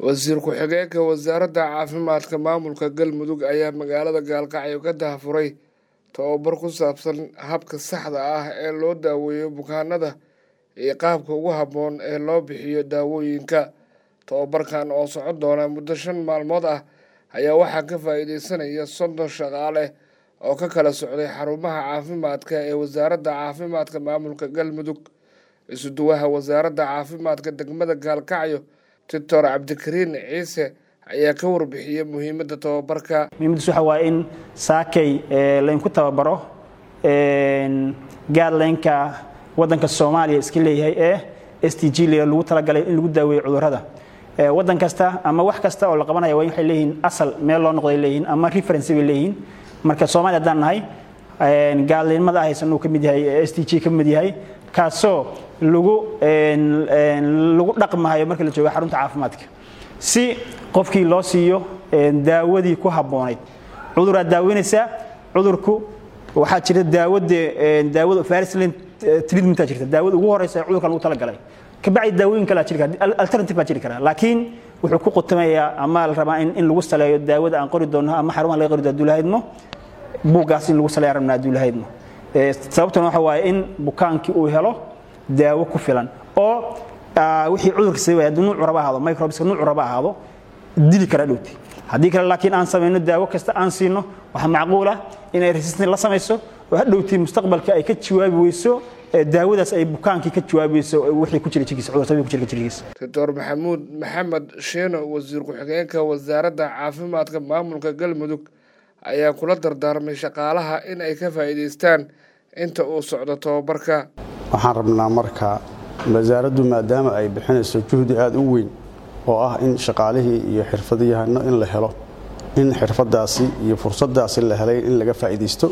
wasiir ku-xigeenka wasaaradda caafimaadka maamulka galmudug ayaa magaalada gaalkacyo ka daahfuray tababar ku saabsan habka saxda ah ee loo daaweeyo bukaanada iyo qaabka ugu habboon ee loo bixiyo daawooyinka tababarkan oo socon doona muddo shan maalmood ah ayaa waxaa ka faa'iideysanaya soddon shaqaale oo ka kala socday xarumaha caafimaadka ee wasaaradda caafimaadka maamulka galmudug isuduwaha wasaaradda caafimaadka degmada gaalkacyo doctor cabdikariin ciise ayaa ka warbixiyey muhiimadda tababarka muhiimadiis waxa waa in saakay laynku tababaro gaadlaynka waddanka soomaaliya iska leeyahay ee s t g lagu talagalay in lagu daaweeyo cudurrada waddan kasta ama wax kasta oo la qabanaya waa waxay leeyihiin asal meel loo noqday leeyihiin ama reference bay leeyihiin marka soomaaliya haddaan nahay gaadlaynimada ahaysan uu ka mid yahay s t g ka mid yahay kaasoo lagu lagu dhaqmahayo marka la joogo xarunta caafimaadka si qofkii loo siiyo daawadii ku habboonayd cuduraad daaweynaysaa cudurku waxaa jira daawade daawada varisland treatmentaa jirta daawada ugu horeysa ee cudurkan lagu talagalay kabacdi daawooyin kale jiri kara alternative baa jiri kara laakiin wuxuu ku qutamayaa ama la rabaa in lagu saleeyo daawada aan qori doonno ama xarumaha laga qori doono adulahaydmo buuggaas in lagu saleeya rabna adulahaydmo sababtuna waxa waaye in bukaankii uu helo daawo ku filan oo wixii cudurka sababay haddii nuucu raba ahaado microbiska nuucu raba ahaado dili kara dhowti haddii kale laakiin aan samayno daawo kasta aan siino waxaa macquul ah inay resistant la samayso oo hadhowtii mustaqbalka ay ka jawaabi weyso daawadaas ay bukaankii ka jawaabayso wixii ku jira jirkiisa cudursadii ku jira jirkiisa doctor maxamuud maxamed sheeno wasiir ku-xigeenka wasaaradda caafimaadka maamulka galmudug ayaa kula dardaarmay shaqaalaha in ay ka faa'iidaystaan inta uu socdo tababarka waxaan rabnaa marka wasaaraddu maadaama ay bixinayso juhdi aada u weyn oo ah in shaqaalihii iyo xirfadyahano in la helo in xirfadaasi iyo fursadaasi la helay in laga faa'iidaysto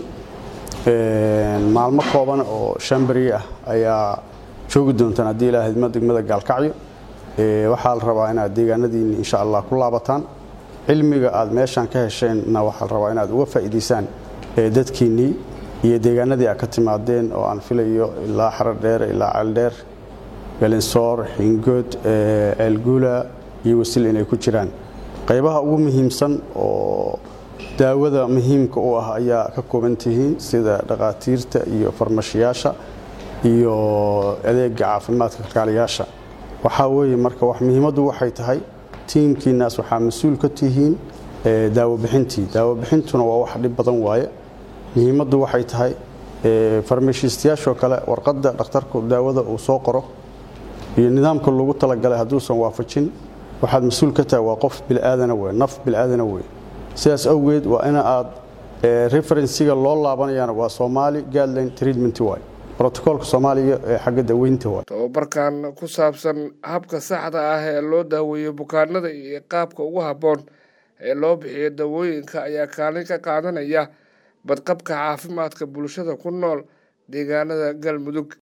maalmo kooban oo shan beri ah ayaa joogi doontaan haddii ilaa hidmo degmada gaalkacyo waxaa la rabaa inaad deegaanadiinni insha allah ku laabataan cilmiga aad meeshaan ka hesheenna waxaa la rabaa inaad uga faa'iidaysaan dadkiinnii iyo deegaanadii aad ka timaadeen oo aan filayo ilaa xaradheer ilaa ceeldheer galinsoor xingood ceelguula iyo wasil inay ku jiraan qaybaha ugu muhiimsan oo daawada muhiimka u ah ayaa ka kooban tihiin sida dhakhaatiirta iyo farmashiyaasha iyo adeega caafimaadka kalkaaliyaasha waxaa weeye marka wax muhiimaddu waxay tahay tiimkiinaas waxaa mas-uul ka tihiin daawobixintii daawobixintuna waa wax dhib badan waaye muhiimaddu waxay tahay farmashiistayaashoo kale warqadda dhakhtarku daawada uu soo qoro iyo nidaamka lagu talagalay hadduusan waafajin waxaad mas-uul ka tahay waa qof bil'aadana wey naf bil'aadana wey sidaas awgeed waa in aad referensiga loo laabanayaan waa soomaali guideline treatment waay brotocoolka soomaaliya ee xagga daweynta waay tababarkan ku saabsan habka saxda ah ee loo daaweeyo bukaanada iyo qaabka ugu habboon ee loo bixiyo dawooyinka ayaa kaalin ka qaadanaya badqabka caafimaadka bulshada ku nool deegaanada galmudug